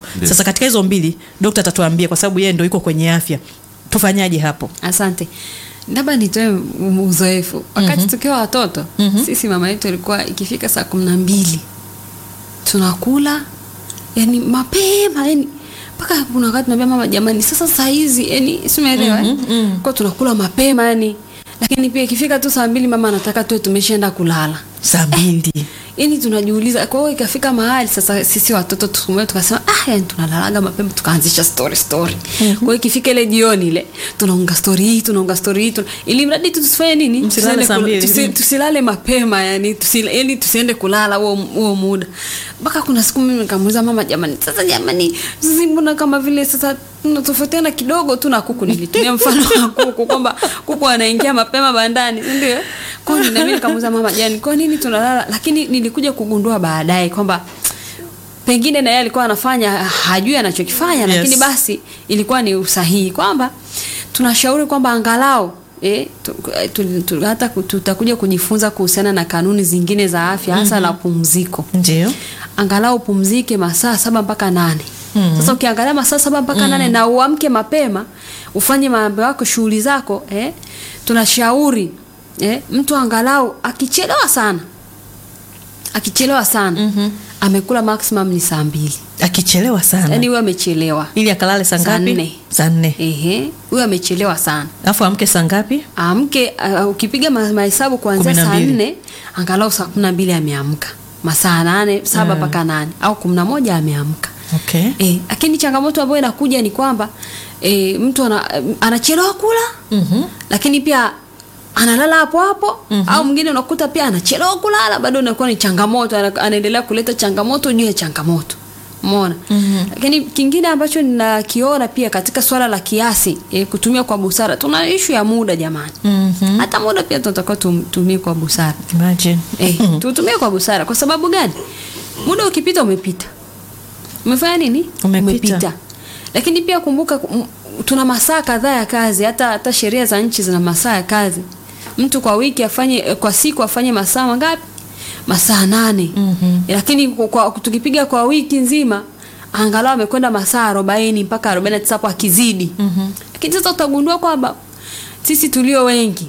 Ndio. sasa katika hizo mbili dokta atatuambia kwa sababu yeye ndo yuko kwenye afya tufanyaje hapo asante labda nitoe u- uzoefu wakati tukiwa watoto sisi mama yetu ilikuwa ikifika saa kumi na mbili tunakula yani mapema yani mpaka kuna wakati tunaambia mama jamani sasa saa hizi yani simeelewa mm kwa tunakula mapema yani lakini pia ikifika tu saa mbili mama anataka tuwe tumeshaenda kulala saa mbili yani tunajiuliza kwa hiyo ikafika mahali sasa sisi watoto tukumwe tukasema ah yani tunalalaga mapema tukaanzisha story story kwa hiyo ikifika ile jioni ile tunaunga story hii tunaunga story hii tuna, ili mradi tu tusifanye nini Msilale Tusiende saa kula- mbili. tusi, Mm. tusilale mapema yani tusile, yani tusiende kulala huo huo muda mpaka kuna siku mimi nikamuuliza mama jamani sasa jamani sisi mbona kama vile sasa tunatofautiana kidogo tu na kuku nilitumia mfano wa kuku kwamba kuku anaingia mapema bandani si ndio kwa hiyo nami nikamuuliza mama jani kwa nini tunalala lakini nilikuja kugundua baadaye kwamba pengine na yeye alikuwa anafanya hajui anachokifanya Yes. lakini basi ilikuwa ni usahihi kwamba tunashauri kwamba angalau Eh, tu, tu, tu, hata ku- tutakuja kujifunza kuhusiana na kanuni zingine za afya hasa la pumziko ndio angalau upumzike masaa saba mpaka nane sasa ukiangalia masaa saba mpaka nane na uamke mapema ufanye mambo yako shughuli zako eh, tunashauri eh, mtu angalau akichelewa sana akichelewa sana mm-hmm. amekula maximum ni saa mbili akichelewa sana yaani huyo amechelewa ili akalale saa Saa ngapi nne. saa nne ehe huyo amechelewa sana alafu amke saa ngapi amke uh, ukipiga ma- mahesabu kuanzia Kumi na saa mbili. nne angalau saa kumi na mbili ameamka masaa nane saba mpaka nane au kumi na moja ameamka okay Eh, lakini changamoto ambayo inakuja ni kwamba e, mtu ana, anachelewa kula Mhm. lakini pia analala hapo hapo au mwingine unakuta pia anachelewa kulala bado inakuwa ni changamoto ana- anaendelea kuleta changamoto juu ya changamoto umeona lakini kingine ambacho ninakiona pia katika swala la kiasi e, kutumia kwa busara tuna ishu ya muda jamani Mhm. hata muda pia tunatakiwa tumie kwa busara Imagine. Eh, tutumie kwa busara. Kwa sababu gani? Muda ukipita umepita. Umefanya nini? Umepita. Lakini pia kumbuka m- tuna masaa kadhaa ya kazi, hata hata sheria za nchi zina masaa ya kazi. Mtu kwa wiki afanye eh, kwa siku afanye masaa mangapi? Masaa nane. Mhm. Lakini kwa, kwa, tukipiga kwa wiki nzima angalau amekwenda masaa 40 mpaka 49 hapo akizidi. Lakini sasa utagundua kwamba sisi tulio wengi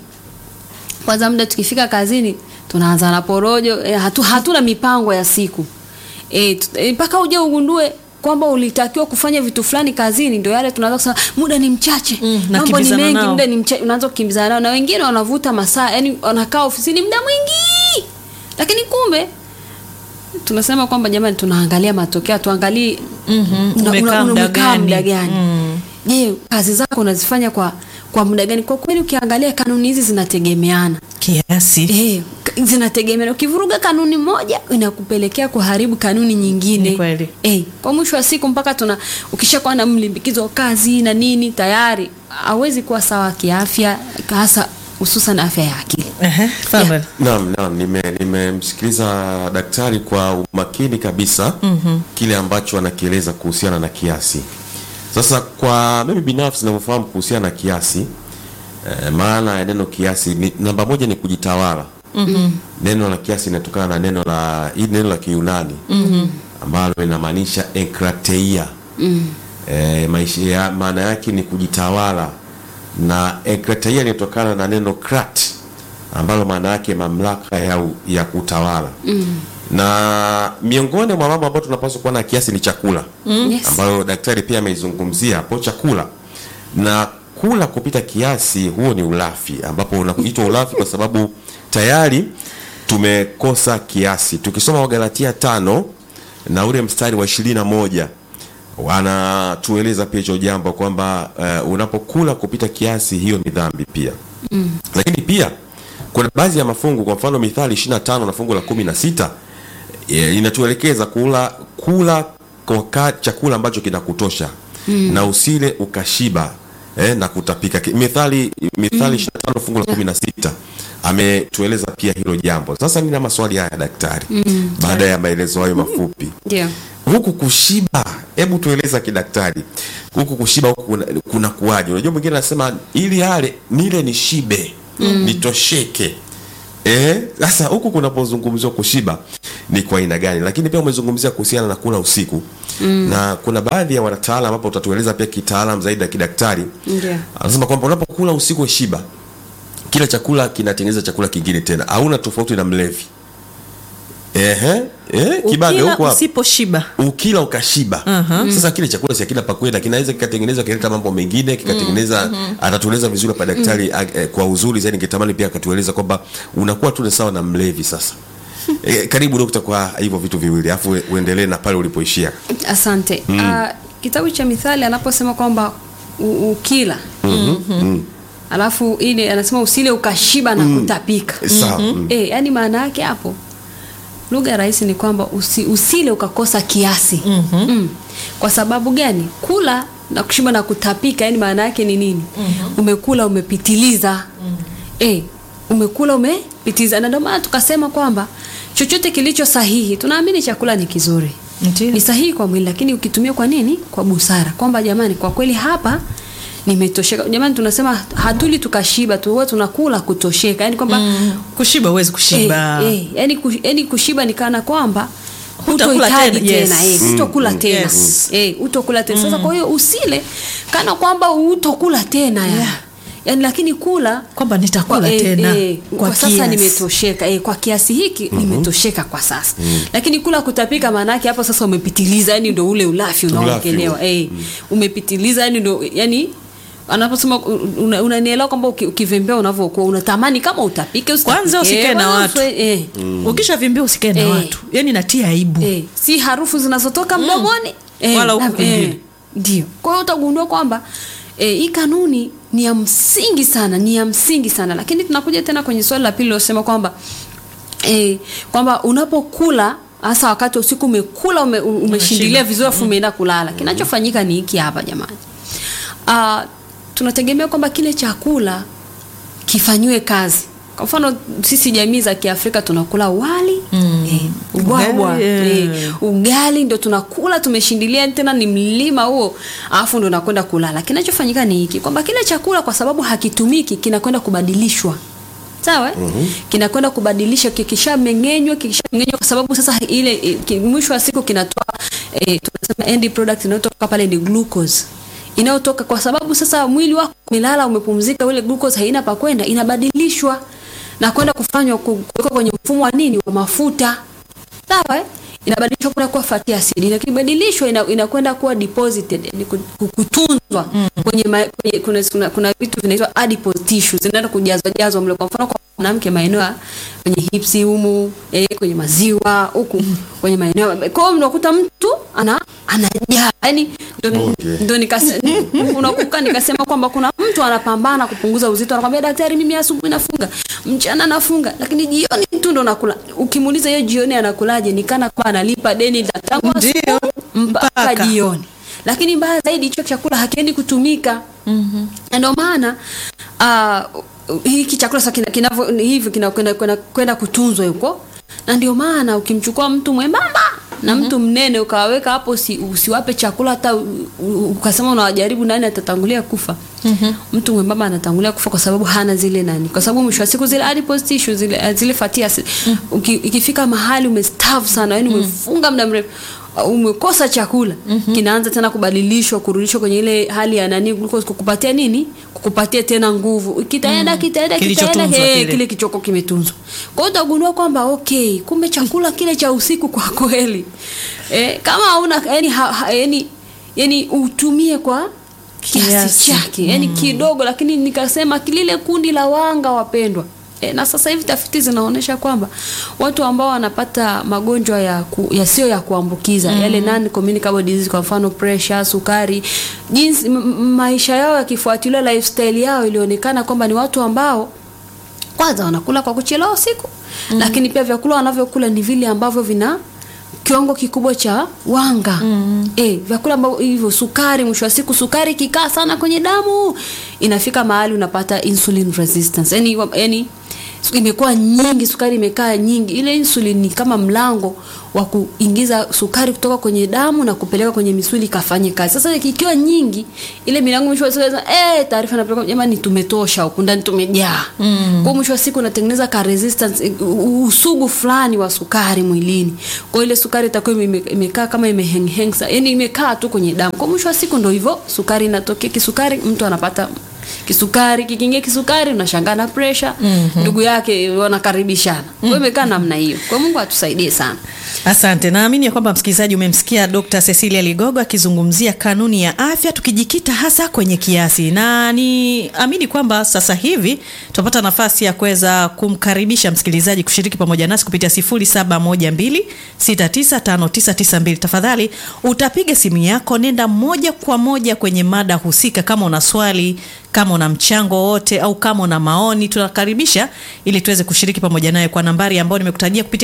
kwanza muda tukifika kazini tunaanza na porojo e, hatu, hatuna mipango ya siku e, tu- e, mpaka uje ugundue kwamba ulitakiwa kufanya vitu fulani kazini ndio yale tunaanza kusema muda ni mchache Mm, mambo ni nakimbizana mengi nao. muda ni mchache unaanza kukimbizana nao na wengine wanavuta masaa yani wanakaa ofisini muda mwingi lakini kumbe tunasema kwamba jamani tunaangalia matokeo tuangalie Mhm. una- Umekaa una- muda umekaa gani? muda gani Mm. je kazi zako unazifanya kwa kwa muda gani kwa kweli ukiangalia kanuni hizi zinategemeana kiasi Eh, k- zinategemeana. Ukivuruga kanuni moja inakupelekea kuharibu kanuni nyingine. Ni kweli. Eh, kwa mwisho wa siku mpaka tuna ukishakuwa na mlimbikizo wa kazi na nini tayari hawezi kuwa sawa kiafya hasa hususan afya ya akili. Ehe, Fanuel. Naam, naam, nime- nimemsikiliza daktari kwa umakini kabisa mm-hmm. kile ambacho anakieleza kuhusiana na kiasi. Sasa kwa mimi binafsi ninavyofahamu kuhusiana na kiasi eh, maana ya neno kiasi ni, namba moja ni kujitawala mm-hmm. neno la kiasi linatokana na neno la hii neno la Kiyunani mm-hmm. ambalo linamaanisha enkrateia mm. eh, maisha ya, maana yake ni kujitawala na enkrateia inatokana na neno krat ambalo maana yake mamlaka ya, u- ya kutawala mm. na miongoni mwa mambo ambayo tunapaswa kuwa na kiasi ni chakula mm. Yes. ambayo daktari pia ameizungumzia hapo chakula na kula kupita kiasi huo ni ulafi ambapo unaitwa ulafi kwa sababu tayari tumekosa kiasi tukisoma wagalatia tano na ule mstari wa ishirini na moja wanatueleza pia hicho jambo kwamba uh, unapokula kupita kiasi hiyo ni dhambi pia mm. lakini pia kuna baadhi ya mafungu kwa mfano mithali 25 na fungu la 16 eh, inatuelekeza kula kula kwa ka- chakula ambacho kinakutosha mm. na usile ukashiba eh, na kutapika Ki- mithali mithali 25 fungu la 16 ametueleza pia hilo jambo sasa nina maswali haya daktari mm. baada ya maelezo hayo mafupi Ndio. huku kushiba hebu tueleza kidaktari huku kushiba huku kuna, kuna kuwaje unajua mwingine anasema ili yale nile nishibe mm. nitosheke Eh, sasa huku kunapozungumziwa kushiba ni kwa aina gani, lakini pia umezungumzia kuhusiana na kula usiku mm. na kuna baadhi ya wanataalam ambapo utatueleza pia kitaalam zaidi ya kidaktari Ndio. anasema kwamba unapokula usiku shiba, kila chakula kinatengeneza chakula kingine tena, hauna tofauti na mlevi. Ehe, eh, kibabe Ukila huko hapo usiposhiba ukila ukashiba Aha. sasa kile chakula si akina pakwenda kinaweza kikatengeneza kileta mambo mengine kikatengeneza atatueleza vizuri hapa daktari ag- eh, kwa uzuri zaidi ningetamani pia akatueleza kwamba unakuwa tu ni sawa na mlevi sasa e, karibu dokta kwa hivyo vitu viwili alafu ue- uendelee na pale ulipoishia asante mm. kitabu cha mithali anaposema kwamba u- ukila mm. alafu ile anasema usile ukashiba na kutapika sawa mm. e, yani maana yake hapo lugha rahisi ni kwamba usi, usile ukakosa kiasi mm-hmm. mm. kwa sababu gani kula na kushiba na kutapika yani maana yake ni nini mm-hmm. umekula umepitiliza mm-hmm. e, umekula umepitiliza na ndio maana tukasema kwamba chochote kilicho sahihi tunaamini chakula ni kizuri Ndiyo. ni sahihi kwa mwili lakini ukitumia kwa nini kwa busara kwamba jamani kwa kweli hapa nimetosheka jamani tunasema hatuli tukashiba tu huwa tunakula kutosheka yani kwamba mm. kushiba huwezi kushiba Eh, eh, yani, kush, yani kushiba ni kana kwamba Hutakula hutohitaji tena, yes. tena eh, hutokula tena Yes. eh, hutokula tena sasa kwa hiyo usile kana kwamba hutokula tena yani. Yeah. yani lakini kula kwamba nitakula kwa, eh, tena eh, kwa, kwa, sasa kiasi. nimetosheka eh, kwa kiasi hiki nimetosheka kwa sasa lakini kula kutapika maana yake hapo sasa umepitiliza yani ndo ule ulafi unaongelewa eh, umepitiliza yani ndo yani anaposema una- unanielewa kwamba uki- ukivembea unavyokuwa unatamani kama utapike usitapike, kwanza usikae na wala watu uswe- eh, ukishavimbia usikae na Eh. watu yani natia aibu eh, si harufu zinazotoka mdomoni Wala huku na- kwingine. ndio kwa hiyo utagundua kwamba eh, hii kanuni ni ya msingi sana ni ya msingi sana lakini tunakuja tena kwenye swali la pili lilosema kwamba eh, kwamba unapokula hasa wakati wa usiku umekula ume, umeshindilia vizuri afu umeenda kulala kinachofanyika ni hiki hapa jamani uh, tunategemea kwamba kile chakula kifanyiwe kazi kwa mfano sisi jamii za kiafrika tunakula wali mm. eh, ubwabwa Ugali, eh, eh. ugali ndo tunakula tumeshindilia tena ni mlima huo alafu ndo nakwenda kulala kinachofanyika ni hiki kwamba kile chakula kwa sababu hakitumiki kinakwenda kubadilishwa sawa eh? mm-hmm. kinakwenda kubadilisha kikishameng'enywa kikishameng'enywa kwa sababu sasa ile eh, ki- mwisho wa siku kinatoa eh, tunasema end product inayotoka pale ni glucose inayotoka kwa sababu sasa mwili wako umelala umepumzika ile glucose haina pa kwenda inabadilishwa na kwenda kufanywa ku- kuwekwa kwenye mfumo wa nini wa mafuta sawa eh? inabadilishwa kwenda kuwa fatty acid na kibadilishwa ina, inakwenda kuwa deposited yani ku- ku- kutunzwa mm. kwenye, ma, kwenye kuna, kuna, kuna vitu vinaitwa adipose tissues zinaenda kujazwa jazwa mle kwa mfano kwa mwanamke maeneo ya kwenye hipsi humu eh, kwenye maziwa huku kwenye maeneo kwa hiyo unakuta mtu ana anajaa yani ndo Okay. ndo nikase- unakuka nikasema kwamba kuna mtu anapambana kupunguza uzito anakwambia daktari mimi asubuhi nafunga mchana nafunga lakini jioni tu ndo nakula ukimuuliza hiyo jioni anakulaje nikana kwa analipa deni la tangu Ndio, asubuhi mpaka mpaka. jioni lakini mbaya zaidi hicho chakula hakiendi kutumika mm-hmm. na ndio maana uh, hiki chakula sasa kina- kinavyo hivi kinakwenda kwenda- kwenda kutunzwa huko na ndio maana ukimchukua mtu mwembamba na mtu mnene ukawaweka hapo usi, usiwape chakula hata u- u- ukasema unawajaribu nani atatangulia kufa mm-hmm. mtu mwembamba anatangulia kufa kwa sababu hana zile nani kwa sababu mwisho wa siku zile adipose tissue zile, zile fatty acid mm-hmm. Uki, ikifika mahali umestavu sana yani umefunga muda mrefu uh, umekosa chakula mm-hmm. kinaanza tena kubadilishwa kurudishwa kwenye ile hali ya nani glucose kukupatia nini kukupatia tena nguvu kitaenda kitaenda kitaenda Kilichotunzwa eh, kile. kile kichoko kimetunzwa kwa hiyo utagundua kwamba okay kumbe chakula kile cha usiku kwa kweli eh, kama hauna yani, ha, ha, yani, yani utumie kwa kiasi Kiasi. chake yani kidogo lakini nikasema lile kundi la wanga wapendwa E, na sasa hivi tafiti zinaonyesha kwamba watu ambao wanapata magonjwa ya ku, yasiyo ya kuambukiza mm. yale non communicable disease kwa mfano pressure, sukari, jinsi m- m- maisha yao yakifuatilia lifestyle yao ilionekana kwamba ni watu ambao kwanza wanakula kwa kuchelewa usiku mm. lakini pia vyakula wanavyokula ni vile ambavyo vina kiwango kikubwa cha wanga mm. e, vyakula ambavyo hivyo sukari mwisho wa siku sukari ikikaa sana kwenye damu inafika mahali unapata insulin resistance yani, yani su- imekuwa nyingi sukari imekaa nyingi ile insulin ni kama mlango wa kuingiza sukari kutoka kwenye damu na kupeleka kwenye misuli ikafanye kazi sasa ikiwa nyingi ile milango mwisho wa siku inasema, eh taarifa inapeleka jamani tumetosha huku ndani tumejaa mm. kwa mwisho wa siku unatengeneza ka resistance eh, u- usugu fulani wa sukari mwilini kwa hiyo ile sukari itakuwa ime- imekaa kama imeheng yani imekaa tu kwenye damu kwa mwisho wa siku ndo hivyo sukari inatokea kisukari mtu anapata kisukari kikiingia kisukari unashangaa na presha mm-hmm. ndugu yake wanakaribishana kwa hiyo imekaa namna hiyo kwa hiyo mungu atusaidie sana Asante. Naamini ya kwamba msikilizaji umemsikia Dr. Cecilia Ligogo akizungumzia kanuni ya afya tukijikita hasa kwenye kiasi, na niamini kwamba sasa hivi tutapata nafasi ya kuweza kumkaribisha msikilizaji kushiriki pamoja nasi kupitia 0712695992. Tafadhali utapiga simu yako, nenda moja kwa moja kwenye mada husika. Kama una swali, kama una mchango wote, au kama una maoni, tunakaribisha ili tuweze kushiriki pamoja naye kwa nambari ambayo nimekutajia kupitia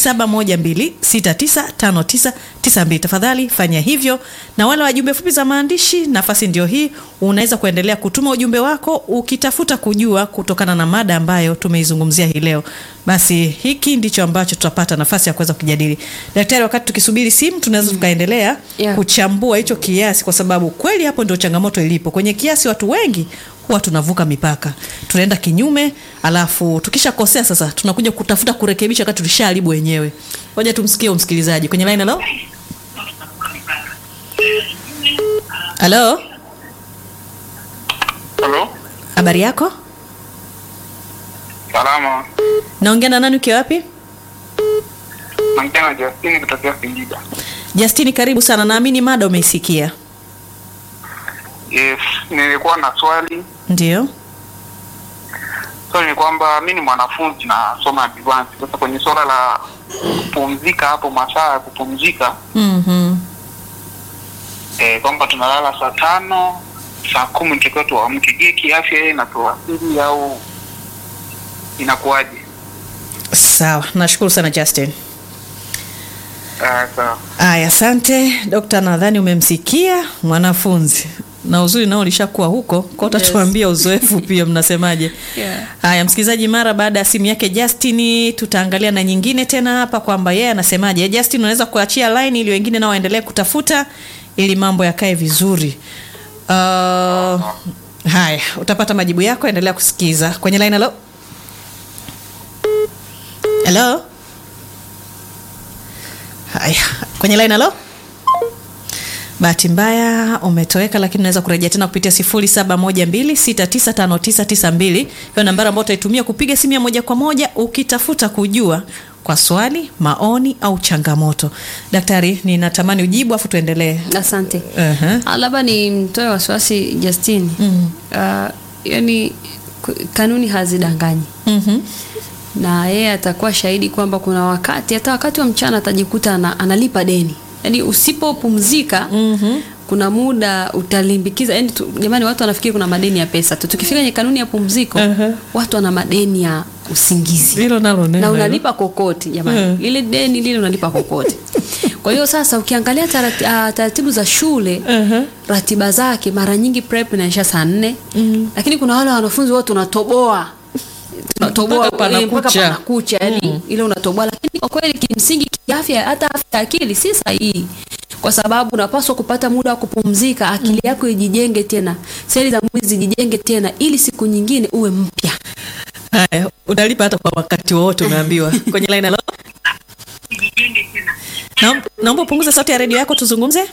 0712695992. Tafadhali fanya hivyo, na wale wa jumbe fupi za maandishi, nafasi ndio hii. Unaweza kuendelea kutuma ujumbe wako ukitafuta kujua kutokana na mada ambayo tumeizungumzia hii leo. Basi hiki ndicho ambacho tutapata nafasi ya kuweza kujadili. Daktari, wakati tukisubiri simu, tunaweza tukaendelea Yeah. kuchambua hicho kiasi, kwa sababu kweli hapo ndio changamoto ilipo. Kwenye kiasi, watu wengi huwa tunavuka mipaka, tunaenda kinyume, alafu tukishakosea sasa tunakuja kutafuta kurekebisha wakati tulishaharibu wenyewe. Ngoja tumsikie huyu msikilizaji kwenye line. Halo, halo, Halo, habari yako? salama. Naongea na nani? Ukiwa wapi? Naongea na Justini kutokea Singida. Justini, karibu sana. Naamini mada umeisikia. Yes, nilikuwa na swali. Ndio. Swali ni kwamba mi ni mwanafunzi nasoma advance. Sasa kwenye swala la kupumzika hapo, masaa ya kupumzika Mhm. eh, kwamba tunalala saa tano saa kumi tukiwa tuamke. Je, kiafya yeye inatuathiri au inakuwaje? Sawa, nashukuru sana Justin. Ah, sawa. Aya, asante dokta, nadhani umemsikia mwanafunzi na uzuri nao ulishakuwa huko kwa Yes. utatuambia uzoefu pia mnasemaje? Yeah. Haya, msikilizaji, mara baada ya simu yake Justin, tutaangalia na nyingine tena hapa kwamba yeye anasemaje. Justin, unaweza kuachia line ili wengine nao waendelee kutafuta ili mambo yakae vizuri. Uh, haya, utapata majibu yako, endelea kusikiza kwenye line. Halo, halo. Haya, kwenye line. Halo. Bahati mbaya umetoweka, lakini unaweza kurejea tena kupitia 0712695992 hiyo nambari ambayo utaitumia kupiga simu ya moja kwa moja ukitafuta kujua kwa swali, maoni au changamoto. Daktari, ninatamani ujibu afu tuendelee. asante Uh-huh. Ah, labda ni mtoe wasiwasi Justine mm. uh, yani ku- kanuni hazidanganyi Mhm. na yeye atakuwa shahidi kwamba kuna wakati hata wakati wa mchana atajikuta ana, analipa deni yaani usipopumzika mm-hmm. kuna muda utalimbikiza yani tu, jamani watu wanafikiri kuna madeni ya pesa tu tukifika kwenye kanuni ya pumziko Uh-huh. watu wana madeni ya usingizi Hilo nalo neno na hilo. unalipa kokoti jamani Mm. lile deni lile unalipa kokoti kwa hiyo sasa ukiangalia tarati, uh, taratibu za shule Uh-huh. ratiba zake mara nyingi prep inaisha saa nne lakini kuna wale wanafunzi wote unatoboa tunatoboa Mpaka eh, mpaka panakucha. panakucha yani ile unatoboa lakini kwa kweli kimsingi kiafya hata afya ya akili si sahihi kwa sababu unapaswa kupata muda wa kupumzika akili yako ijijenge tena seli za mwili zijijenge tena ili siku nyingine uwe mpya Haya, utalipa hata kwa wakati wowote umeambiwa. Kwenye line halo. Naom- Naomba upunguze sauti ya redio yako tuzungumze.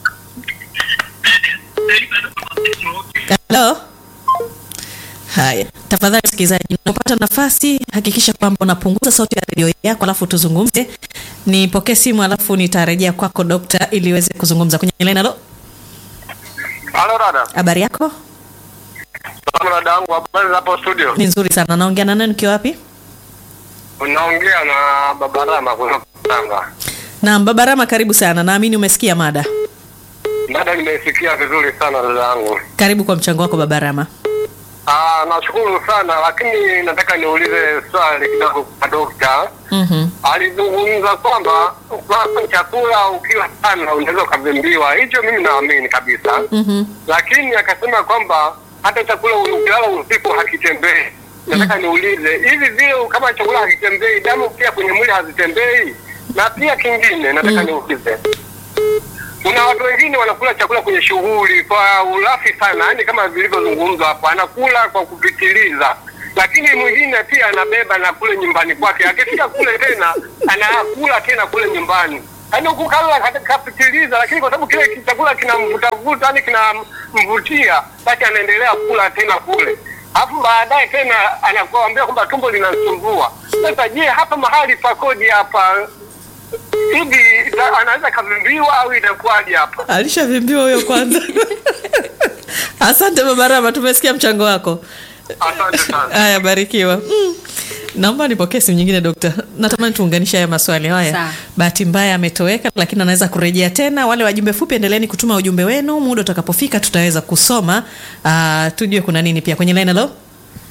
Halo. Haya, tafadhali msikilizaji, unapopata nafasi hakikisha kwamba unapunguza sauti ya redio yako alafu tuzungumze. Nipokee simu alafu nitarejea kwako dokta ili uweze kuzungumza kwenye line. Halo, Halo dada. habari yako? Salama dada yangu, habari za hapo studio? Ni nzuri sana. Naongea na nani ukiwa wapi? Unaongea na Baba Rama kutoka Tanga. Naam, Baba Rama, karibu sana. Naamini umesikia mada. Dada, nimesikia vizuri sana dada yangu. Karibu kwa mchango wako Baba Rama. Ah, nashukuru sana lakini nataka niulize swali kidogo kwa dokta. Mhm. Alizungumza kwamba ukila chakula ukiwa sana unaweza ukavimbiwa. Hicho mimi naamini kabisa. Mhm. Lakini akasema kwamba hata chakula ukilala usiku hakitembei. nataka niulize hivi vile kama chakula hakitembei, damu pia kwenye mwili hazitembei? Na pia kingine nataka niulize, kuna watu wengine wanakula chakula kwenye shughuli kwa ulafi sana, yani kama vilivyozungumzwa hapo, anakula kwa kupitiliza, lakini mwingine pia anabeba na kule nyumbani kwake, akifika kule tena anakula tena kule nyumbani yaani huku kala kapitiliza, lakini kwa sababu kile chakula kinamvutavuta, yani kinamvutia, basi anaendelea kula tena kule, alafu baadaye tena anakuambia kwamba tumbo linasumbua. Sasa je, hapa mahali pakoje hapa hivi, ita- anaweza kavimbiwa au inakuwaje hapa? alishavimbiwa huyo kwanza asante baba rama tumesikia mchango wako Asante sana. haya barikiwa mm. naomba nipokee simu nyingine dokta natamani tuunganishe haya maswali haya Sawa. bahati mbaya ametoweka lakini anaweza kurejea tena wale wajumbe fupi endeleeni kutuma ujumbe wenu muda utakapofika tutaweza kusoma uh, tujue kuna nini pia kwenye line halo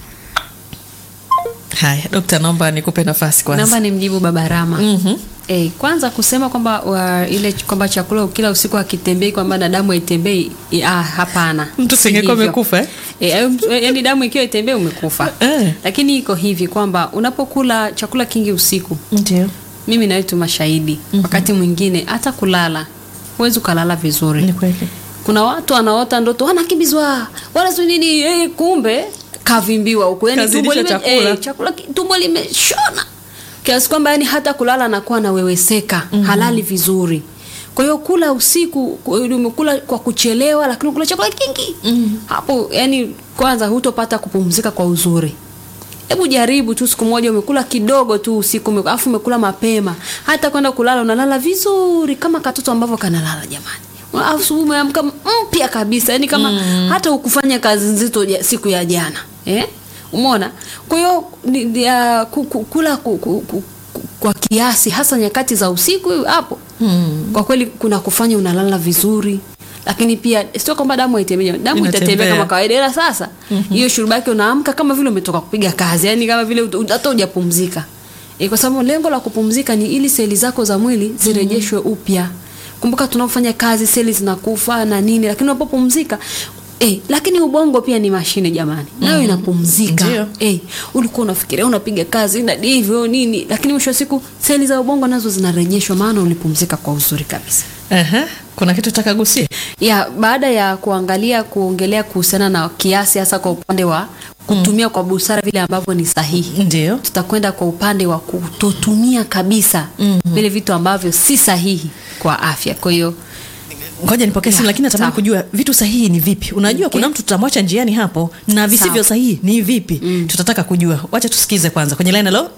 haya dokta naomba nikupe nafasi kwanza naomba nimjibu baba rama Mhm. Eh, kwanza kusema kwamba wa, ile kwamba chakula kila usiku akitembei kwamba na damu haitembei eh, ah, hapana Mtu Si singekuwa hivyo. amekufa, eh? Eh, ayo mtu- eh, yaani damu ikiwa itembei umekufa Eh. lakini iko hivi kwamba unapokula chakula kingi usiku ndio mimi nawe tu mashahidi wakati mwingine hata kulala huwezi ukalala vizuri ni kweli kuna watu wanaota ndoto wanakimbizwa wala si nini eh, kumbe kavimbiwa huko yani Kazidisha tumbo lime, chakula. eh, chakula ki- tumbo limeshona kiasi kwamba yani hata kulala anakuwa anaweweseka mm-hmm. halali vizuri kwa hiyo kula usiku ku- umekula kwa kuchelewa lakini kula chakula kingi mm-hmm. hapo yani kwanza hutopata kupumzika kwa uzuri hebu jaribu tu siku moja umekula kidogo tu usiku ume- alafu umekula mapema hata kwenda kulala unalala vizuri kama katoto ambavyo kanalala jamani Alafu asubuhi umeamka mpya kabisa yani kama mm. hata ukufanya kazi nzito ja- siku ya jana eh? umeona kwa hiyo ni- ni, ah, ku- ku- kula ku, ku, ku, ku, kwa kiasi hasa nyakati za usiku hapo mm. kwa kweli kuna kufanya unalala vizuri lakini pia sio kwamba damu haitembei damu Inatembea. itatembea kama kawaida ila sasa hiyo mm-hmm. shuruba yake unaamka kama vile umetoka kupiga kazi yani kama vile ut- hata hujapumzika e, kwa sababu lengo la kupumzika ni ili seli zako za mwili zirejeshwe upya kumbuka tunapofanya kazi seli zinakufa na nini lakini unapopumzika Eh, lakini ubongo pia ni mashine jamani nayo inapumzika Ndio. eh, ulikuwa unafikiria unapiga kazi na hivyo nini lakini mwisho wa siku seli za ubongo nazo zinarejeshwa maana ulipumzika kwa uzuri kabisa Aha. kuna kitu takagusia ya baada ya kuangalia kuongelea kuhusiana na kiasi hasa kwa upande wa kutumia kwa busara vile ambavyo ni sahihi ndio tutakwenda kwa upande wa kutotumia kabisa mm-hmm. vile vitu ambavyo si sahihi kwa afya kwa hiyo ngoja nipokee simu Ya, lakini natamani sawa. kujua vitu sahihi ni vipi unajua Okay. kuna mtu tutamwacha njiani hapo na visivyo Sawa. sahihi ni vipi mm. tutataka kujua wacha tusikize kwanza kwenye line halo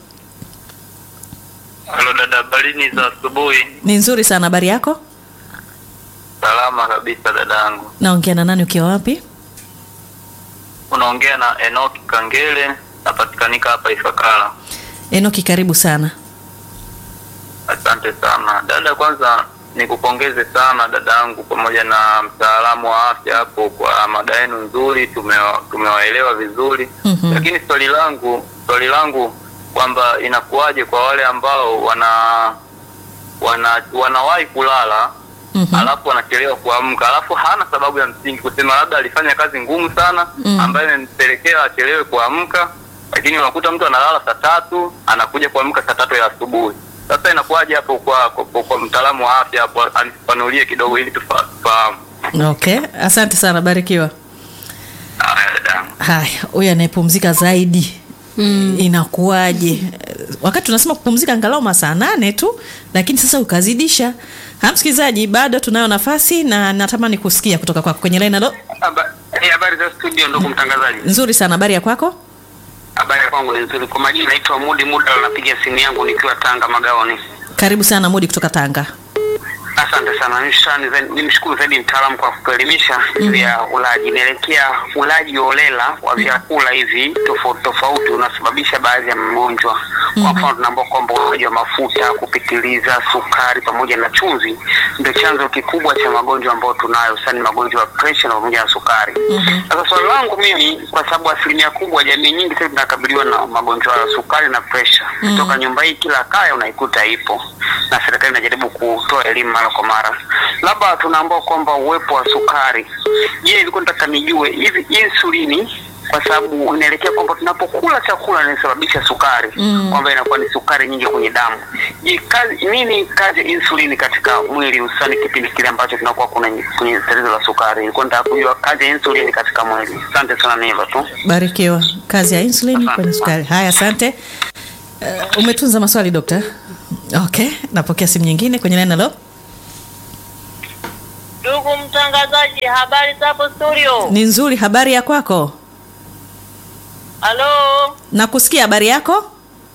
Halo dada, habarini za asubuhi. ni nzuri sana habari yako Salama kabisa dadangu. naongea na nani ukiwa wapi Unaongea na Enoki Kangele, napatikanika hapa Ifakara. enoki karibu sana Asante sana dada. Kwanza nikupongeze sana dadangu, pamoja na mtaalamu wa afya hapo kwa mada yenu nzuri, tumewa- tumewaelewa vizuri Mhm. lakini swali langu swali langu kwamba inakuwaje kwa wale ambao wana wana wanawahi kulala Mhm. alafu anachelewa kuamka, alafu hana sababu ya msingi kusema labda alifanya kazi ngumu sana Mm. ambayo imempelekea achelewe kuamka, lakini unakuta mtu analala saa tatu anakuja kuamka saa tatu ya asubuhi. Sasa inakuwaje hapo kwa, kwa, kwa, kwa mtaalamu wa afya hapo anifanulie kidogo ili tufa- tufahamu. okay asante sana barikiwa Haya dadangu. haya huyu anayepumzika zaidi mm. inakuwaje Eh, wakati tunasema kupumzika angalau masaa nane tu lakini sasa ukazidisha ha msikilizaji bado tunayo nafasi na natamani kusikia kutoka kwako kwenye line halo Haba- eh, Habari za studio, ndugu mtangazaji. nzuri sana habari ya kwako Habari ya kwangu ni nzuri. Kwa majina naitwa Mudi Muda, napiga simu yangu nikiwa Tanga Magaoni. karibu sana mudi kutoka tanga Asante sana, Nishan- zaidi- nimshukuru zaidi mtaalamu kwa kutuelimisha juu ya ulaji. Inaelekea ulaji holela wa vyakula hivi tofauti tofauti unasababisha baadhi ya magonjwa. Kwa mfano, tunaambia kwamba ulaji wa mafuta kupitiliza, sukari pamoja na chumvi ndio chanzo kikubwa cha magonjwa ambayo tunayo, sasa ni magonjwa ya presha na pamoja na sukari. Sasa swali langu mimi, kwa sababu asilimia kubwa jamii nyingi sasa zinakabiliwa na magonjwa ya sukari na presha kutoka nyumba hii, kila kaya unaikuta ipo, na serikali inajaribu kutoa elimu mara kwa mara. Labda tunaambua kwamba uwepo wa sukari. Je, ilikuwa nataka nijue hivi insulini kwa sababu inaelekea kwamba tunapokula chakula inasababisha sukari kwamba inakuwa ni sukari nyingi kwenye damu. Je, kazi nini kazi ya insulini katika mwili hususani kipindi kile ambacho tunakuwa kuna kwenye tatizo la sukari? Nilikuwa nataka kujua kazi ya insulini katika mwili. Asante sana, ni hivyo tu. Barikiwa. Kazi ya insulin Asante. kwenye sukari. Haya, asante. Uh, umetunza maswali dokta? Okay, napokea simu nyingine kwenye line. Halo, Ndugu mtangazaji, habari zapo studio? ni nzuri. Habari ya kwako? Halo. Nakusikia. Habari yako?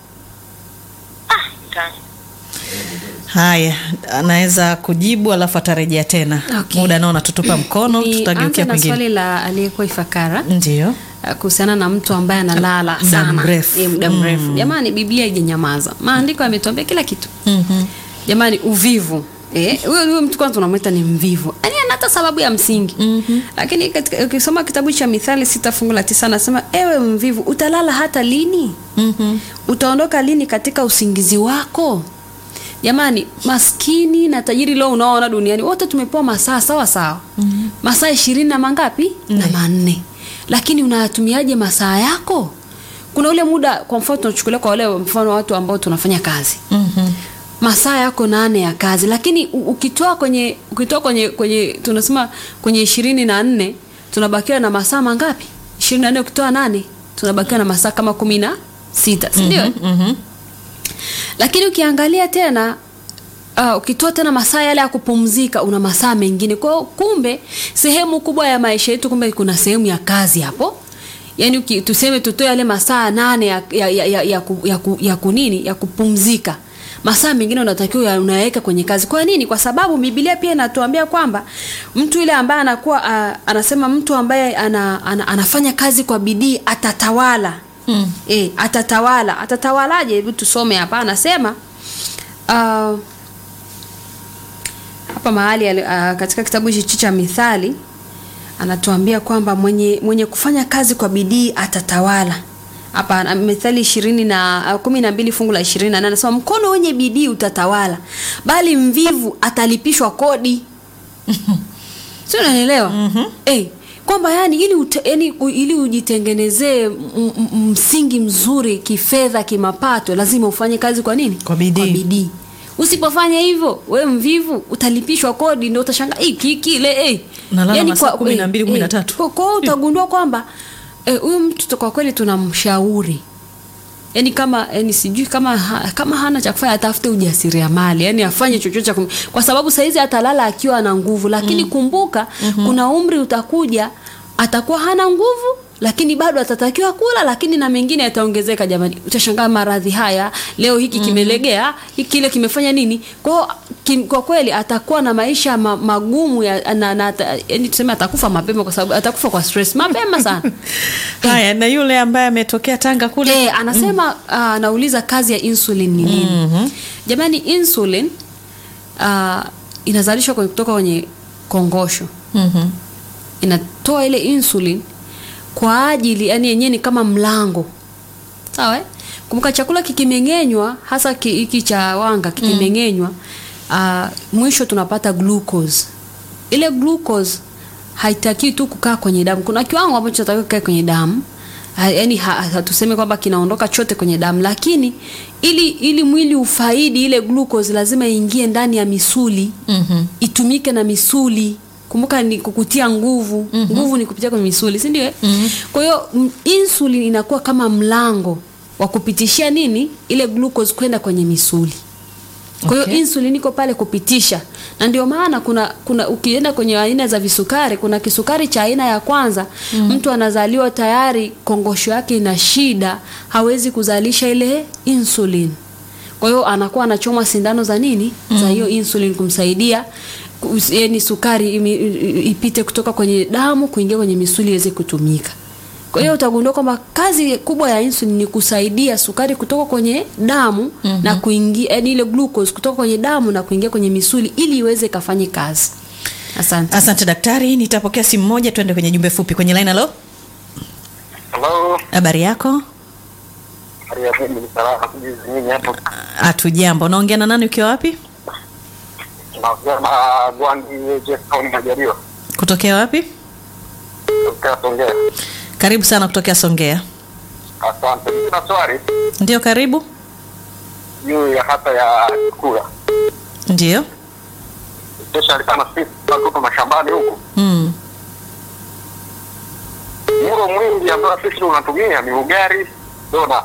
Ta- Haya, anaweza kujibu alafu atarejea tena. Okay. Muda nao natutupa mkono, Nianze tutageukia na kwingine. swali la aliyekuwa Ifakara Ndio. uh, kuhusiana na mtu ambaye analala Muda sana mrefu. Eh, muda mrefu. Jamani, Biblia haijanyamaza, maandiko yametuambia kila kitu. Jamani, uvivu Eh, huyo huyo mtu kwanza unamwita ni mvivu. Yaani ana hata sababu ya msingi. Lakini katika ukisoma kitabu cha Mithali sita fungu la tisa anasema ewe mvivu utalala hata lini? Utaondoka lini katika usingizi wako? Jamani, maskini na tajiri leo unaoona duniani wote tumepewa masaa sawa sawa. Masaa ishirini na mangapi? Na manne. Lakini unayatumiaje masaa yako? Kuna ule muda kwa mfano tunachukulia kwa wale mfano watu ambao tunafanya kazi masaa yako nane ya kazi lakini u- ukitoa kwenye ukitoa kwenye kwenye tunasema kwenye ishirini na nne tunabakiwa na masaa mangapi ishirini na nne ukitoa nane tunabakiwa na masaa kama kumi na sita sindio lakini ukiangalia tena Uh, ukitoa tena masaa yale ya kupumzika una masaa mengine kwa hiyo kumbe sehemu kubwa ya maisha yetu kumbe kuna sehemu ya kazi hapo yaani uki- tuseme tutoe yale masaa nane ya, ya, ya, ya, ya, ku, ya, ku, ya kunini ya kupumzika masaa mengine unatakiwa ya- unayaweka kwenye kazi kwa nini kwa sababu biblia pia inatuambia kwamba mtu yule ambaye anakuwa uh, anasema mtu ambaye ana, ana, anafanya kazi kwa bidii atatawala mm. e, atatawala atatawalaje hebu tusome hapa anasema uh, hapa mahali ali- ah, katika kitabu hichi cha mithali anatuambia kwamba mwenye, mwenye kufanya kazi kwa bidii atatawala hapa na- mithali ishirini na ah, kumi na mbili fungu la ishirini na nane anasema mkono wenye bidii utatawala bali mvivu atalipishwa kodi si unanielewa mm-hmm. hey, kwamba yani ili, ute, yani, u- ili ujitengenezee m- m- msingi mzuri kifedha kimapato lazima ufanye kazi kwa nini Kwa bidii. kwa bidii usipofanya hivyo we mvivu utalipishwa kodi ndio utashanga hiki kile eh. Nalala masaa kumi na mbili, kumi na tatu. kwa kwa hiyo utagundua kwamba eh, huyu mtu tu kwa kweli tunamshauri yani kama yani sijui kama ha, kama hana cha kufanya atafute ujasiriamali yani afanye chochote cha kum- kwa sababu saizi atalala akiwa na nguvu lakini kumbuka kuna umri utakuja atakuwa hana nguvu lakini bado atatakiwa kula lakini na mengine yataongezeka jamani utashangaa maradhi haya leo hiki kimelegea hiki kile kimefanya nini kwao kim, kwa kweli atakuwa na maisha ma, magumu ya, na, na, ata- yani tuseme atakufa mapema kwa sababu atakufa kwa stress mapema sana Haya, na yule ambaye ametokea Tanga kule Eh, anasema ah, anauliza kazi ya insulin ni nini? Jamani, insulin uh, inazalishwa kwenye- kutoka kwenye kongosho. Mhm. Inatoa ile insulin kwa ajili yani yenyewe ni kama mlango. Sawa? eh? Kumbuka chakula kikimeng'enywa hasa ki- hiki cha wanga kikimeng'enywa uh, mwisho tunapata glucose. Ile glucose haitakiwi tu kukaa kwenye damu. Kuna kiwango ambacho kinatakiwa kukaa kwenye damu. Ha- Yaani ha- hatuseme kwamba kinaondoka chote kwenye damu, lakini ili ili mwili ufaidi ile glucose lazima iingie ndani ya misuli Mhm. itumike na misuli. Kumbuka ni kukutia nguvu. Nguvu ni kupitia kwenye misuli, si ndio? eh? Kwa hiyo m- insulin inakuwa kama mlango wa kupitishia nini ile glucose kwenda kwenye misuli. Kwa hiyo Okay. insulin iko pale kupitisha, na ndio maana kuna kuna ukienda kwenye aina za visukari, kuna kisukari cha aina ya kwanza mtu anazaliwa tayari kongosho yake ina shida, hawezi kuzalisha ile insulin. Kwa hiyo anakuwa anachomwa sindano za nini za hiyo insulin kumsaidia ku- yaani sukari imi- i- ipite kutoka kwenye damu kuingia kwenye misuli iweze kutumika. Kwa hiyo utagundua kwamba kazi kubwa ya insulin ni kusaidia sukari kutoka kwenye damu na kuingia yani ile glucose kutoka kwenye damu na kuingia kwenye misuli ili iweze ikafanye kazi. Asante. Asante daktari, nitapokea simu moja, tuende kwenye jumbe fupi kwenye line. Halo, Halo, habari yako? hali ya mimi ni salama kujizi nyinyi hapo. Hatujambo, naongea na nani ukiwa wapi? Tunaongea na Gwandi Jeff Town Majaliwa. Kutokea wapi? Kutoka Songea. Karibu sana kutokea Songea. Asante. Mimi na swali Ndio, karibu. juu ya hata ya kula. Ndio. Especially kama sisi tunatoka mashambani huku. Mm. Mlo mwingi ambao sisi tunatumia ni ugali, dona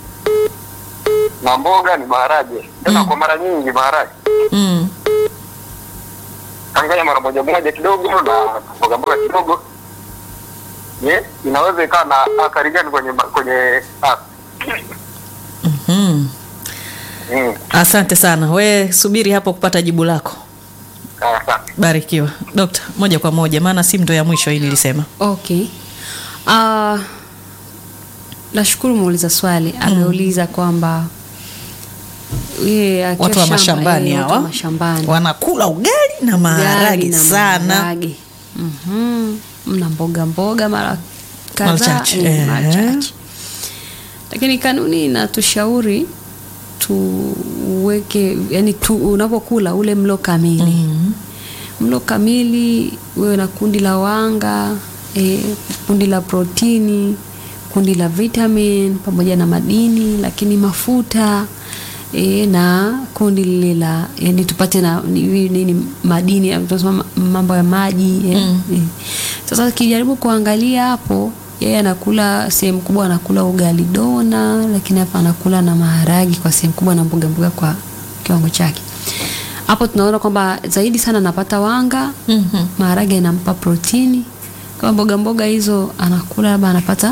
na mboga ni maharage. Tena kwa mara nyingi maharage. Mm. Changanya mara moja moja kidogo na mboga mboga kidogo. Ye, inaweza ikawa na athari gani kwenye ma- kwenye afya? Mm. Mm. Asante sana. We subiri hapo kupata jibu lako. Asante. Barikiwa. Dokta, moja kwa moja maana simu ndo ya mwisho hii nilisema. Okay. Uh, nashukuru muuliza swali ameuliza kwamba yeye akiwa Watu wa shamba, mashambani eh, watu wa hawa mashambani wanakula ugali na maharage Ugali na sana. maharage. Mhm. mna mboga mboga mara kadhaa Mara chache, eh, mara eh. chache. lakini kanuni inatushauri tuweke yani tu, unapokula ule mlo kamili mlo kamili wewe na kundi la wanga eh, kundi la protini kundi la vitamin pamoja na madini lakini mafuta e, na kundi lile la yani tupate na nini, nini madini ya- tunasema ma- mambo ya maji eh, eh. Sasa kijaribu kuangalia hapo yeye anakula sehemu kubwa anakula ugali dona, lakini hapa anakula na maharagi kwa sehemu kubwa na mboga mboga kwa kiwango chake. Hapo tunaona kwamba zaidi sana anapata wanga, Mhm. maharage yanampa protini. Kama mboga mboga hizo anakula labda anapata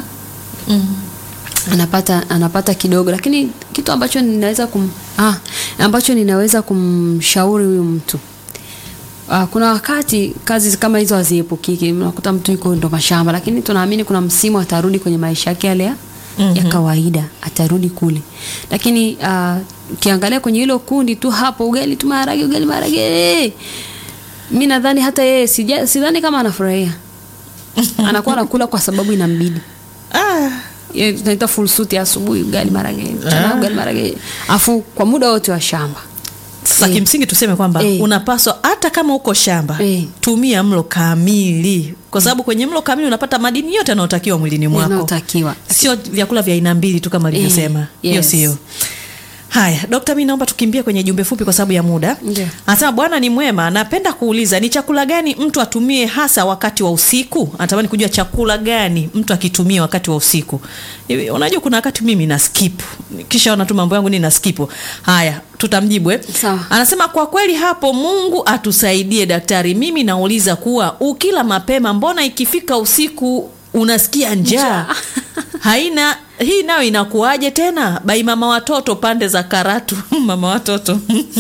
anapata anapata kidogo lakini kitu ambacho ninaweza kum, ah, ambacho ninaweza kumshauri huyu mtu Ah, kuna wakati kazi kama hizo haziepukiki unakuta mtu yuko ndo mashamba lakini tunaamini kuna msimu atarudi kwenye maisha yake yale ya, ya kawaida atarudi kule lakini ah, ukiangalia kwenye hilo kundi tu hapo ugali tu maharage ugali maharage mi nadhani hata yeye sija- sidhani kama anafurahia anakuwa anakula kwa sababu inambidi Ah, Ile tunaita full suit ya asubuhi ugali marage mchana ugali marage afu kwa muda wote wa shamba sasa Eh. kimsingi tuseme kwamba Eh. unapaswa hata kama uko shamba Eh. tumia mlo kamili kwa sababu kwenye mlo kamili unapata madini yote yanayotakiwa mwilini mwako yanayotakiwa sio vyakula vya aina mbili tu kama alivyosema hiyo yes. sio haya dokta mi naomba tukimbie kwenye jumbe fupi kwa sababu ya muda Ndio. anasema bwana ni mwema napenda kuuliza ni chakula gani mtu atumie hasa wakati wa usiku anatamani kujua chakula gani mtu akitumia wakati wa usiku Hivi, unajua kuna wakati mimi na skip kisha ona tu mambo yangu ni na skip haya tutamjibu eh? Sawa. anasema kwa kweli hapo mungu atusaidie daktari mimi nauliza kuwa ukila mapema mbona ikifika usiku unasikia njaa haina hii nayo inakuwaje tena bai mama watoto pande za karatu mama watoto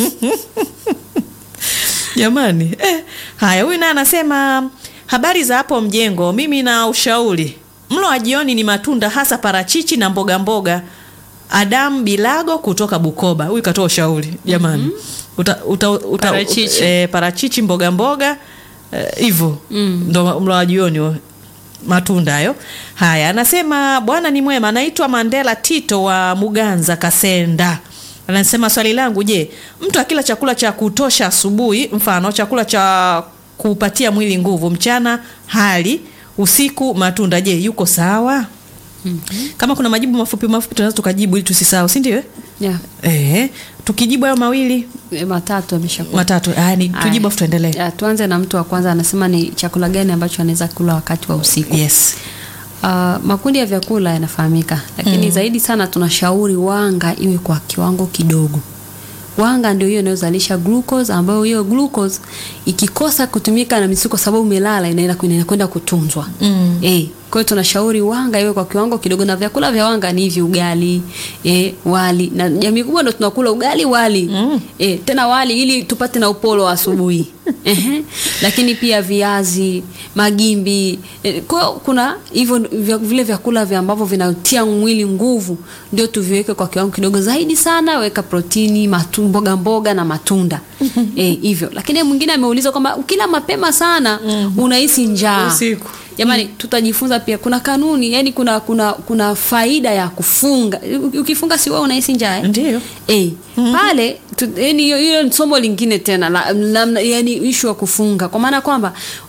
jamani eh, haya huyu naye anasema habari za hapo mjengo mimi na ushauri mlo wa jioni ni matunda hasa parachichi na mboga mboga Adam Bilago kutoka Bukoba. Huyu katoa ushauri jamani. Uta, uta, uta, Parachichi. eh, parachichi mboga mboga hivyo ndo mlo wa jioni huo. matunda hayo. Haya, anasema bwana ni mwema, anaitwa Mandela Tito wa Muganza Kasenda. Anasema swali langu, je, mtu akila chakula cha kutosha asubuhi, mfano chakula cha kupatia mwili nguvu, mchana hali, usiku matunda, je, yuko sawa? Kama kuna majibu mafupi mafupi tunaweza tukajibu ili tusisahau, si ndio? eh? yeah. Eh, tukijibu hayo mawili E, matatu ameshakuwa matatu, haya ni tujibu afu tuendelee. Ya, tuanze na mtu wa kwanza anasema ni chakula gani ambacho anaweza kula wakati wa usiku Yes. Uh, makundi ya vyakula yanafahamika lakini zaidi sana tunashauri wanga iwe kwa kiwango kidogo wanga ndio hiyo inayozalisha glucose ambayo hiyo glucose ikikosa kutumika na misuli kwa sababu umelala inaenda inakwenda kutunzwa mm. eh kwa hiyo tunashauri wanga iwe kwa kiwango kidogo na vyakula vya wanga ni hivi ugali eh, wali na jamii kubwa ndo tunakula ugali wali mm. eh, tena wali ili tupate na upolo wa asubuhi Ehe. lakini pia viazi magimbi eh, kwa hiyo kuna hivyo vya- vile vyakula vya ambavyo vinatia mwili nguvu ndio tuviweke kwa kiwango kidogo zaidi sana weka protini matu, mboga mboga na matunda eh, hivyo lakini mwingine ameuliza kwamba ukila mapema sana unahisi njaa Usiku. jamani tutajifunza pia kuna kanuni yani kuna kuna kuna faida ya kufunga U- ukifunga si wewe unahisi njaa eh? Ndio. Eh, pale tu- yani hiyo hiyo ni somo lingine tena la, la, yani issue ya kufunga kwa maana kwamba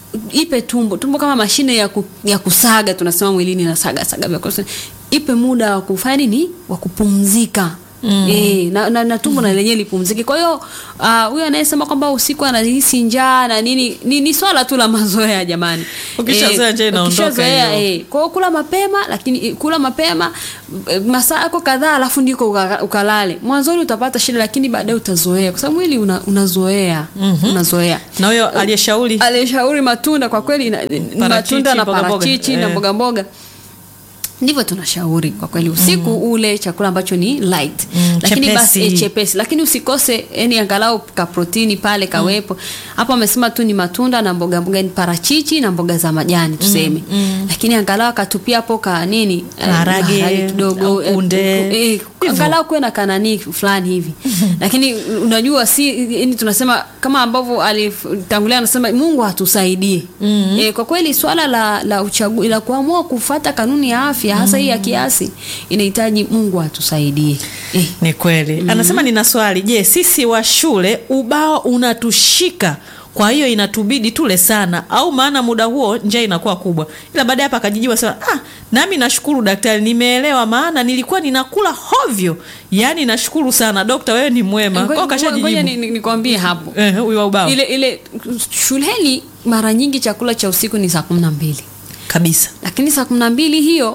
ipe tumbo tumbo kama mashine ya, ku, ya kusaga tunasema mwilini na saga saga vyakula. ipe muda wa kufanya nini wa kupumzika Mm. E, na, na, na tumbo na lenyewe lipumzike. Kwa hiyo ah, huyo anayesema kwamba usiku anahisi njaa na nini ni, ni swala tu la mazoea jamani. Ukishazoea njaa inaondoka ukishazoea, hiyo. eh, kwa hiyo kula mapema lakini eh, kula mapema eh, masaa yako kadhaa alafu ndiko uka- ukalale. Mwanzoni utapata shida lakini baadaye utazoea kwa sababu mwili una, unazoea. Unazoea. na huyo aliyeshauri Alishauri matunda kwa kweli na- ni matunda na mboga mboga. parachichi na Eh. mboga mboga ndivyo tunashauri kwa kweli usiku ule chakula ambacho ni light Mm, lakini basi chepesi. eh, chepesi lakini usikose yani angalau ka protini pale kawepo hapo amesema tu ni matunda na mboga mboga ni parachichi na mboga za majani tuseme lakini angalau akatupia hapo ka nini eh, Maharage, kidogo au eh, kunde. eh, Hivyo. angalau kuwe na kanani fulani hivi lakini unajua si yani tunasema kama ambavyo alitangulia anasema Mungu atusaidie eh, kwa kweli swala la la uchagu, la kuamua kufata kanuni ya afya hasa hii ya kiasi inahitaji Mungu atusaidie eh. ni kweli anasema nina swali je sisi wa shule ubao unatushika kwa hiyo inatubidi tule sana au maana muda huo njaa inakuwa kubwa ila baadaye hapa akajijiwa sema ah, nami nashukuru daktari nimeelewa maana nilikuwa ninakula hovyo yaani nashukuru sana dokta wewe ni mwema Ngoja- kwao ngoja kashajijibu ni- ni- nikwambie hapo Eh, huyu wa ubao ile ile shuleni mara nyingi chakula cha usiku ni saa kumi na mbili kabisa lakini saa kumi na mbili hiyo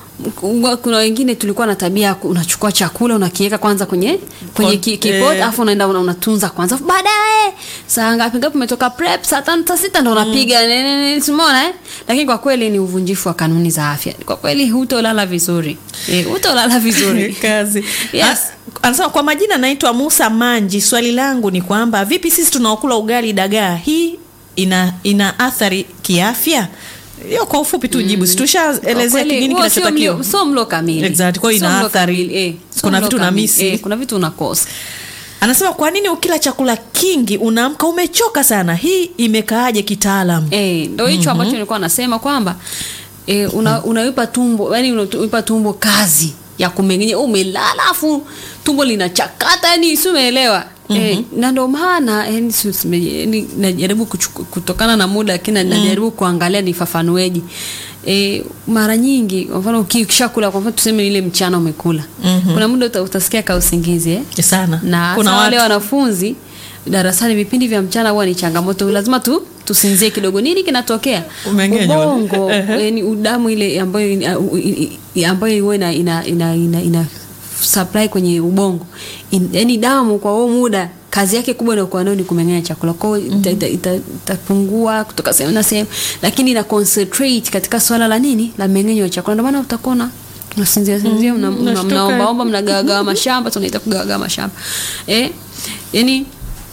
m- kuna wengine tulikuwa na tabia ya ku- unachukua chakula unakiweka kwanza kwenye kwenye Kon- ki- kipot eh. alafu unaenda una, unatunza kwanza Alafu baadaye saa ngapi ngapi umetoka prep saa tano saa sita ndo unapiga mm. simona eh? lakini kwa kweli ni uvunjifu wa kanuni za afya kwa kweli hutolala vizuri eh, hutolala vizuri kazi Yes. A- anasema kwa majina naitwa musa manji swali langu ni kwamba vipi sisi tunaokula ugali dagaa hii ina ina athari kiafya hiyo kwa ufupi tu jibu si Kwa tushaelezea kweli, nini huo sio kinachotakiwa mlo- sio mlo kamili Exactly, kwa hiyo Sio ina mlo athari. kamili, eh, sio Kuna mlo vitu kamili, unamisi. eh, kuna vitu unakosa anasema kwa nini ukila chakula kingi unaamka umechoka sana hii imekaaje kitaalam Eh, ndo hicho ambacho nilikuwa nasema kwamba eh, una, unaipa tumbo yani unaipa tumbo kazi ya kumengenya umelala afu tumbo linachakata yani si umeelewa Eh, na ndo maana yani, si- si- yani, najaribu kuchuku- kutokana na muda lakini najaribu kuangalia nifafanueje E, mara nyingi kwa mfano uki- ukishakula kwa mfano tuseme ile mchana umekula kuna muda uta, utasikia ka usingizi eh? sana na kuna hasa wale watu wanafunzi darasani vipindi vya mchana huwa ni changamoto lazima tu tusinzie kidogo nini kinatokea Umeng'enywa. ubongo Ehe. yani udamu ile ambayo ina- u- i- i- ambayo huwa ina, ina, ina, ina, ina supply kwenye ubongo In, yani damu kwa huo muda kazi yake kubwa inayokuwa nayo ni kumeng'enya chakula kwao itapungua ita, ita, itapungua kutoka sehemu na sehemu lakini ina concentrate katika swala la nini la mmeng'enyo wa chakula ndio maana utakuona unasinzia sinzia mna- mna- Unashtuka. mnaombaomba mnagawagawa mashamba tunaita kugawagawa mashamba eh, yani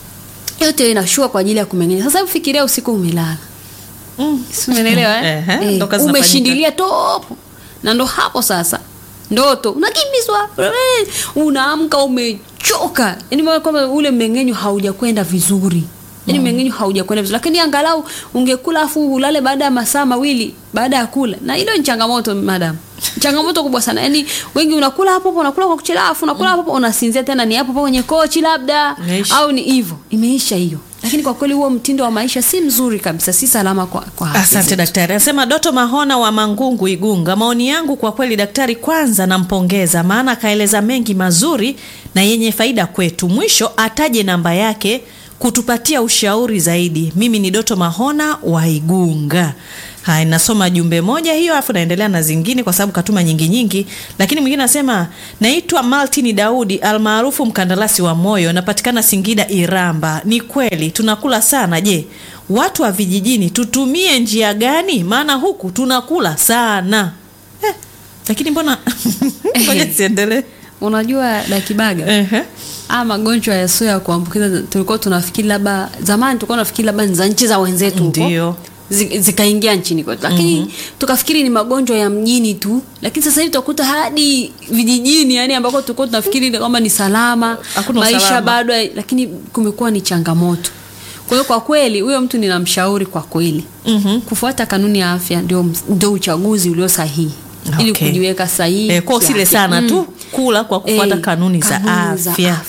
yote inashua kwa ajili ya kumeng'enya sasa hebu fikiria usiku umelala Mm. Si umeelewa eh? Ehe, Eh, ndo kazi zinafanyika. umeshindilia topo na ndo hapo sasa ndoto unakimbizwa eh, unaamka umechoka yani maana kwamba ule mmeng'enyo haujakwenda vizuri yani mmeng'enyo haujakwenda vizuri lakini angalau ungekula afu ulale baada ya masaa mawili baada ya kula na hilo ni changamoto madam changamoto kubwa sana yani wengi unakula hapo hapo unakula kwa kuchelewa afu unakula hapo hapo unasinzia tena ni hapo hapo kwenye kochi labda Imeisha. au ni hivyo imeisha hiyo lakini kwa kweli huo mtindo wa maisha si mzuri kabisa si salama kwa, kwa afya Asante zetu. daktari. Anasema Doto Mahona wa Mangungu, Igunga. Maoni yangu kwa kweli, daktari, kwanza nampongeza, maana akaeleza mengi mazuri na yenye faida kwetu. Mwisho ataje namba yake kutupatia ushauri zaidi. Mimi ni Doto Mahona wa Igunga. Haya, nasoma jumbe moja hiyo, afu naendelea na zingine kwa sababu katuma nyingi nyingi. Lakini mwingine anasema naitwa Maltini Daudi almaarufu mkandarasi wa moyo, napatikana Singida Iramba. Ni kweli tunakula sana. Je, watu wa vijijini tutumie njia gani? Maana huku tunakula sana eh, lakini mbona ngoja siendelee. unajua dakibaga Ehe. haya magonjwa yasio ya kuambukiza tulikuwa tunafikiri labda zamani tulikuwa tunafikiri labda ni za nchi za wenzetu huko. Ndio. Zi- zikaingia nchini kwetu lakini tukafikiri ni magonjwa ya mjini tu lakini sasa hivi utakuta hadi vijijini yani ambako tulikuwa tunafikiri kwamba ni salama Hakuna maisha usalama. bado hai- lakini kumekuwa ni changamoto kwa hiyo kwa kweli huyo mtu ninamshauri kwa kweli Mhm. kufuata kanuni ya afya ndio, ndio uchaguzi ulio sahihi ili Okay. kujiweka sahihi Eh, kwa usile kiafya. sana Mm. tu kula kwa kufuata Eh, kanuni za kanuni za afya. afya.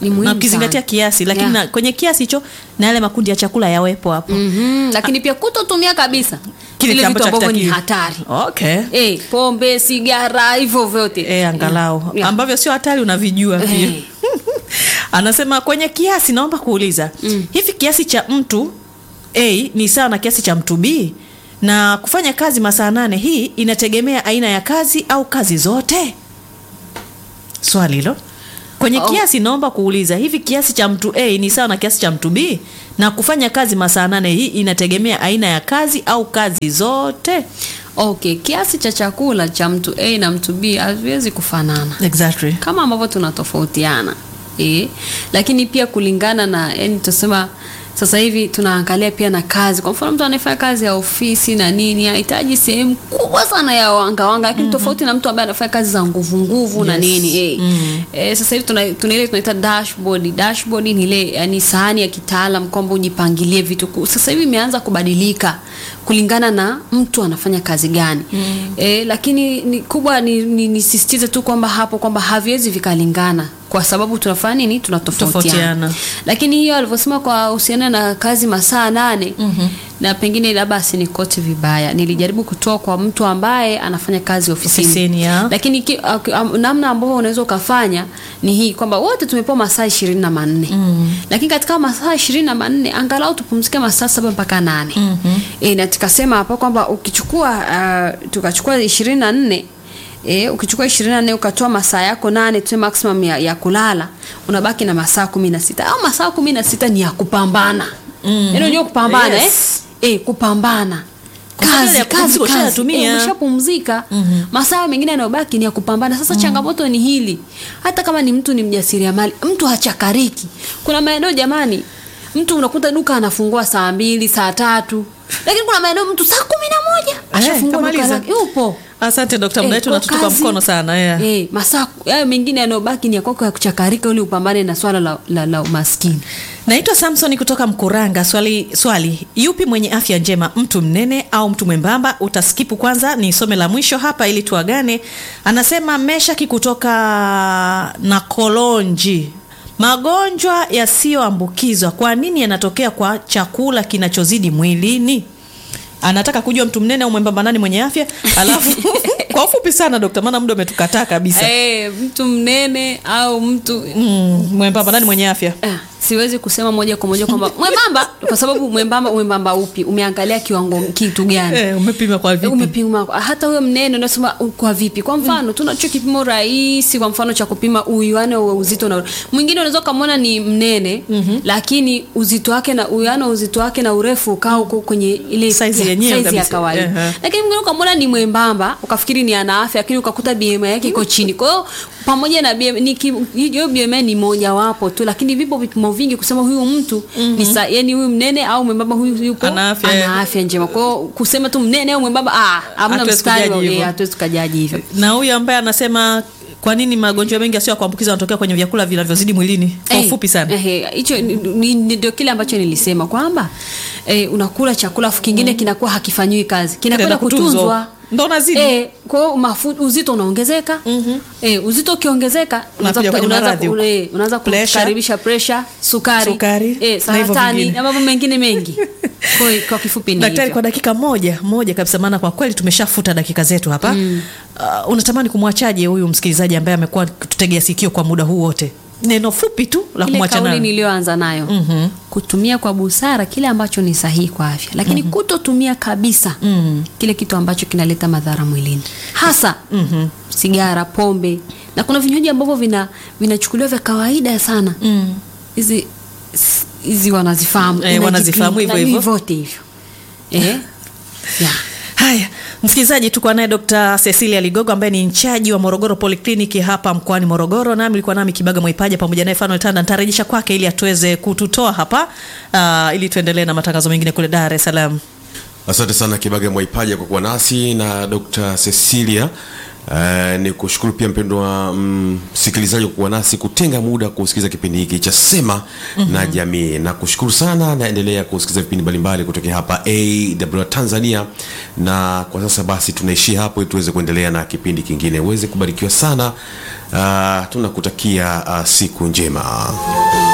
Ni muhimu na ukizingatia sana. kiasi lakini Yeah. na, kwenye kiasi hicho na yale makundi ya chakula yawepo hapo Mhm, lakini pia kutotumia kabisa Kile vile vitu ambacho ambavyo ni hakitakiwi. hatari okay Eh, pombe sigara hivyo vyote e, angalau Yeah. ambavyo sio hatari unavijua pia Eh. anasema kwenye kiasi naomba kuuliza mm. hivi kiasi cha mtu a ni sawa na kiasi cha mtu b na kufanya kazi masaa nane hii inategemea aina ya kazi au kazi zote swali hilo kwenye Oh. kiasi naomba kuuliza hivi kiasi cha mtu a ni sawa na kiasi cha mtu b na kufanya kazi masaa nane hii inategemea aina ya kazi au kazi zote okay kiasi cha chakula cha mtu a na mtu b haviwezi kufanana exactly kama ambavyo tunatofautiana e, lakini pia kulingana na yani tusema sasa hivi tunaangalia pia na kazi kwa mfano mtu anayefanya kazi ya ofisi na nini anahitaji sehemu kubwa sana ya wangawanga lakini mm-hmm. tofauti na mtu ambaye anafanya kazi za nguvu nguvu na Yes. nini e. Mm. e, sasa hivi tuna, tuna ile tunaita dashboard dashboard ni ile yani sahani ya kitaalam kwamba ujipangilie vitu Ku- sasa hivi imeanza kubadilika kulingana na mtu anafanya kazi gani mm. e, lakini ni, kubwa ni, ni, nisisitize tu kwamba hapo kwamba haviwezi vikalingana kwa sababu tunafanya nini tunatofautiana Tofautiana. lakini hiyo alivyosema kwa husiana na kazi masaa nane mm-hmm. na pengine labda asinikote vibaya nilijaribu kutoa kwa mtu ambaye anafanya kazi ofisini, Ofisini, ya. lakini ki, ak- am- namna ambavyo unaweza ukafanya ni hii kwamba wote tumepewa masaa ishirini na manne mm. lakini katika masaa ishirini na manne angalau tupumzike masaa saba mpaka nane mm-hmm. e, na tukasema hapa kwamba ukichukua uh, tukachukua ishirini na nne E, ukichukua ishirini na nne ukatoa masaa yako nane tu maximum ya, ya kulala unabaki na masaa kumi na sita au masaa kumi na sita ni ya kupambana mm-hmm. yaani unajua kupambana Yes. eh? E, kupambana Kwa sababu kazi ya kazi kupumzika kazi ushayatumia. Eh, umeshapumzika mm-hmm. masaa mengine yanayobaki ni ya kupambana sasa mm-hmm. changamoto ni hili hata kama ni mtu ni mjasiriamali mtu hachakariki kuna maeneo jamani mtu unakuta duka anafungua saa mbili saa tatu lakini kuna maeneo mtu saa kumi na moja ashafungua duka kamaliza. lake yupo asante dokta Eh, muda wetu kwa unatutupa kazi- mkono sana yeah. eh, masaa hayo mengine yanayobaki ni ya kwako ya kuchakarika ili upambane na swala la, la, la umaskini naitwa samson kutoka mkuranga swali swali yupi mwenye afya njema mtu mnene au mtu mwembamba utaskipu kwanza ni some la mwisho hapa ili tuagane anasema meshaki kutoka na kolonji magonjwa yasiyoambukizwa kwa nini yanatokea kwa chakula kinachozidi mwilini anataka kujua mtu mnene au mwembamba nani mwenye afya alafu kwa ufupi sana dokta maana muda umetukataa kabisa eh, mtu mnene au mtu mm, mwembamba nani mwenye afya Ah, siwezi kusema moja kwa moja kwamba mwembamba kwa sababu mwembamba mwembamba upi umeangalia kiwango kitu gani eh, umepima kwa vipi umepima hata huyo mnene unasema uh, kwa vipi kwa mfano tunacho kipimo rahisi kwa mfano cha kupima uwiano wa uzito na mwingine unaweza ukamwona ni mnene mm-hmm. lakini uzito wake na uwiano wa uzito wake na urefu ukaa huko kwenye ile Size ya- yenyewe size ya kabisa. kawaida Ehe. lakini mwingine ukamwona ni mwembamba ukafikiri ni ana afya lakini ukakuta BMI yake iko chini kwa hiyo pamoja na BMI ni ki- hiyo BMI ni mojawapo tu lakini vipo vipimo vingi kusema huyu mtu mm-hmm. ni sa, yani huyu mnene au mwembamba huyu yupo Ana afya. ana afya njema kwa hiyo kusema tu mnene au mwembamba ah hamna Hatuwezi mstari kujaji wa- hivyo. eh, hatuwezi tukajaji hivyo na huyu ambaye anasema kwa nini magonjwa mengi yasiyo ya kuambukiza yanatokea kwenye vyakula vinavyozidi mwilini kwa Eh, ufupi sana eh, hicho ni- ni- ni- ndio kile ambacho nilisema kwamba eh, unakula chakula afu kingine kinakuwa hakifanyiwi kazi kinakwenda Kinaenda kutunzwa. kutunzwa Ndo unazidi. eh, kwa hiyo mafu- uzito unaongezeka mm-hmm. eh, uzito ukiongezeka unaanza Unakuja kuta- kwenye unaanza maradhi ku- huko. eh, unaanza Pressure. kukaribisha presha sukari, Sukari, eh, na hivyo saratani vingine. na mambo mengine mengi kwa, hiyo- kwa kifupi ni daktari hivyo. kwa dakika moja moja kabisa maana kwa kweli tumeshafuta dakika zetu hapa mm. uh, unatamani kumwachaje huyu msikilizaji ambaye amekuwa tutegea sikio kwa muda huu wote neno fupi tu la ile kumwacha kauli nayo niliyoanza nayo Mhm. kutumia kwa busara kile ambacho ni sahihi kwa afya lakini kutotumia kabisa kile kitu ambacho kinaleta madhara mwilini hasa sigara pombe na kuna vinywaji ambavyo vina vinachukuliwa vya kawaida sana hizi s- hizi wanazifahamu Eh, Energy wanazifahamu drink, hivyo na hivyo. vyote hivyo eh? yeah. haya msikilizaji tuko naye dr cecilia ligogo ambaye ni nchaji wa morogoro polikliniki hapa mkoani morogoro nami ilikuwa nami kibaga mwaipaja pamoja naye fanuel tanda nitarejesha kwake ili atuweze kututoa hapa uh, ili tuendelee na matangazo mengine kule dar es salaam asante sana kibaga mwaipaja kwa kuwa nasi na dr cecilia Uh, ni kushukuru pia mpendwa msikilizaji mm, kuwa nasi kutenga muda kusikiliza kipindi hiki cha Sema mm-hmm. na Jamii, na kushukuru sana. Naendelea kusikiliza vipindi mbalimbali kutokea hapa AWR Tanzania, na kwa sasa basi tunaishia hapo ili tuweze kuendelea na kipindi kingine. Uweze kubarikiwa sana. Uh, tunakutakia uh, siku njema.